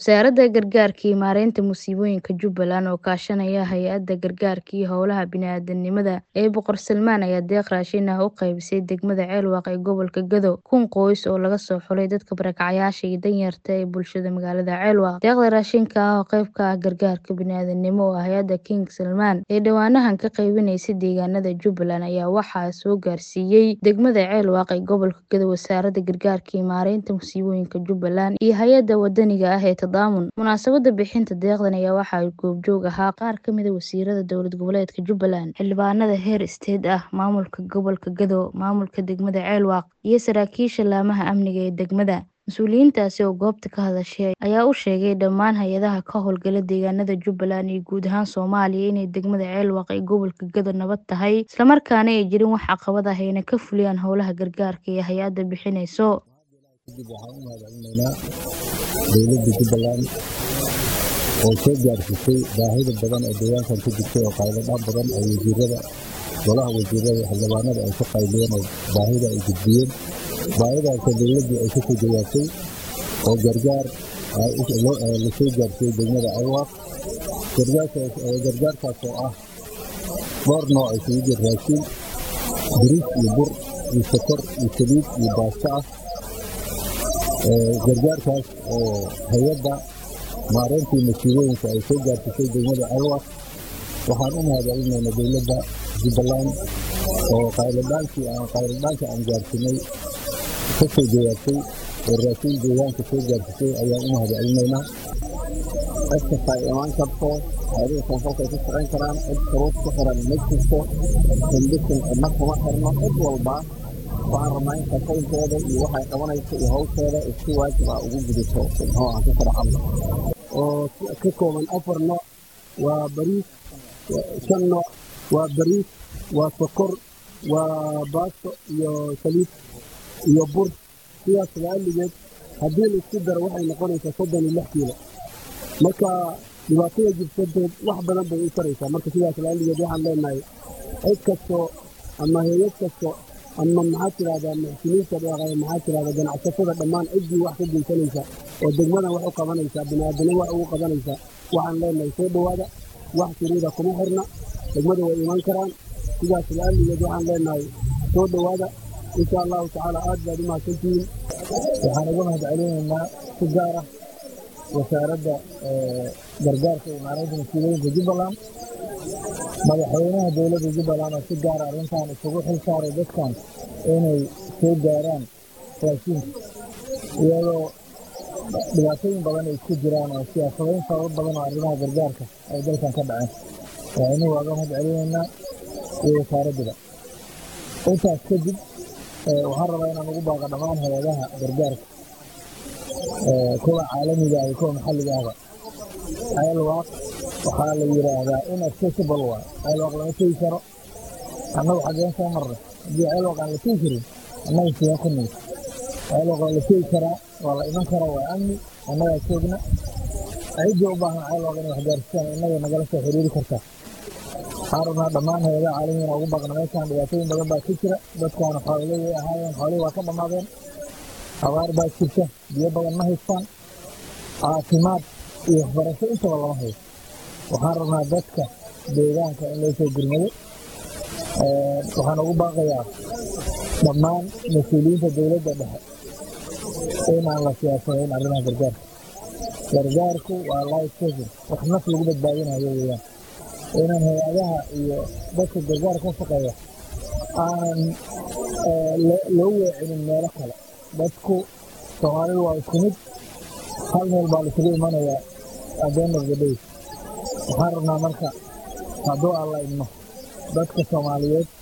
Wasaaradda Gargaarka iyo Maareynta Musiibooyinka Jubbaland oo kaashanaya Hay'adda Gargaarka iyo Howlaha Bini'aadantinimada ee Boqor Salmaan ayaa deeq raashin ah u qaybisay degmada Ceelwaq ee gobolka Gedo. Kun qoys oo laga soo xulay dadka barakacayaasha iyo danyarta ee bulshada magaalada Ceelwaq. Deeqda raashinka ah oo qayb ka ah gargaarka bini'aadantinimo oo hay'adda King Salmaan ee dhowaanahan ka qaybinaysay deegaanada Jubbaland ayaa waxaa soo gaarsiiyay degmada Ceelwaq ee gobolka Gedo Wasaaradda Gargaarka iyo Maareynta Musiibooyinka Jubbaland iyo hay'adda wadaniga ah ee Tadaamun. Munaasabadda bixinta deeqdan ayaa waxaa goobjoog ahaa qaar ka mid ah wasiirada dowlad goboleedka Jubbaland, xildhibaanada heer state ah, maamulka gobolka Gedo, maamulka degmada Ceelwaq iyo saraakiisha laamaha amniga ee degmada. Mas'uuliyiintaasi oo goobta ka hadashay ayaa u sheegay dhammaan hay'adaha ka howlgala deegaanada Jubbaland iyo guud ahaan Soomaaliya inay degmada Ceelwaq ee gobolka Gedo nabad tahay isla markaana ay jirin wax caqabad ah ayna ka fuliyaan howlaha gargaarka ee hay'adda bixinayso. kadib waxaan u mahadcelinaynaa dowladda jubbaland oo soo gaarsiisay baahida badan ee deegaankan ka jirtay oo qayladhaan badan oo wasiirada golaha wasiirada xildhibaanada ay ka qayliyeen oo baahida ay gudbiyeen baahidaasoo dowladdu ay kasoo jawaabtay oo gargaar lasoo gaarsiiyey degmada ceelwaq gargaarkaas oo ah dhowr nooc isugu jir raashin bariis iyo bur iyo sokor iyo saliid iyo baasto ah gargaarkaas oo hay-adda maareyntii masiibooyinka ay soo gaarsiisay degmada ceelwaq waxaan u mahadcelinaynaa dowladda jubbaland oo qayladhaankii aan qayladhaanka aan gaarsinay ka soo jawaabtay oo raashin deegaanka soo gaarsiisay ayaan u mahadcelinaynaa cid kasta ay imaan karto hayadaha koonfurta ay ku shaqayn karaan cid shuruud ku xiran ma jirto condition cidna kuma xirno cid walba waxaan rabnaa in shaqooyinkooda iyo waxay qabanayso iyo hawsheeda isku waajib ah ugu gudato muxuu aan ku sharaxano oo ka kooban afar nooc waa bariis shan nooc waa bariis waa sokor waa baasto iyo saliid iyo bur sidaas la'alligeed haddii la isku daro waxay noqonaysaa soddon iyo lix kiilo marka dhibaatada jirsadeed wax badan bay u taraysaa marka sidaas la'alligeed waxaan leenahay cid kasto ama hay-ad kasto ama maxaad tidhahdaa muxsiniinta dhaqaya maxaad tidhahdaa ganacsatada dhammaan ciddii wax ka geysanaysa oo degmadan wax u qabanaysaa bini'aadana wax ugu qabanaysa waxaan leenahay soo dhowaada wax shuruuda kuma xirna degmada way iman karaan sidaas la'alligeed waxaan leenahay soo dhowaada insha allahu tacaala aad baad u mahadsantihiin waxaan uga mahadcelinaynaa si gaar ah wasaaradda gargaarka iyo maareynta masiibooyinka jubbaland madaxweynaha dowladda jubbaland oo si gaara arrintan isugu xil saaray dadkan inay soo gaaraan raashinka iyadoo dhibaatooyin badan ay isku jiraan oo siyaasadayn sabab badan oo arrimaha gargaarka ay dalkan ka dhaceen waxaynu waaga mahadcelinaynaa iyo wasaaradduba intaas kadib waxaan rabaa inaan ugu baaqo dhammaan hay-adaha gargaarka kuwa caalamiga iyo kuwa maxalliga ahba ceelwaaq waxaa la yidhaahdaa inaccessible waay ceelwaaq lama tegi karo annagu xaggeen soo marnay haddii ceelwaaq aan la tegi karin annaga sidee ku nimid ceelwaaq waa la tegi karaa waa la iman karaa waa amni annagaa joogna ciddii u baahan ceelwaaq inay waxgaarsisaan innaga nagala soo xiriiri kartaa waxaan rabnaa dhammaan hay-adaha caalamiga ugu baaqna meeshaan dhibaatooyin badan baa ka jira dadkaana xoololey ahaayeen xoolihii waa ka dhammaadeen abaar baa jirta biyo badan ma haystaan caafimaad iyo waxbarasho intaba lama hayo waxaan rabnaa dadka deegaanka in loo soo gurmado waxaan ugu baaqayaa dhammaan mas-uuliyiinta dowladda dhexe inaan la siyaasadayn arrimaha gargaarka gargaarku waa life saving wax naf lagu badbaadinayo weeyaan inaan hay-adaha iyo dadka gargaarka ka shaqeeya aanan loo weecinin meelo kale dadku soomaalidu waa isku mid hal meel baa laisugu imanayaa at the end of the day waxaan rabnaa marka hadduu alla idmo dadka soomaaliyeed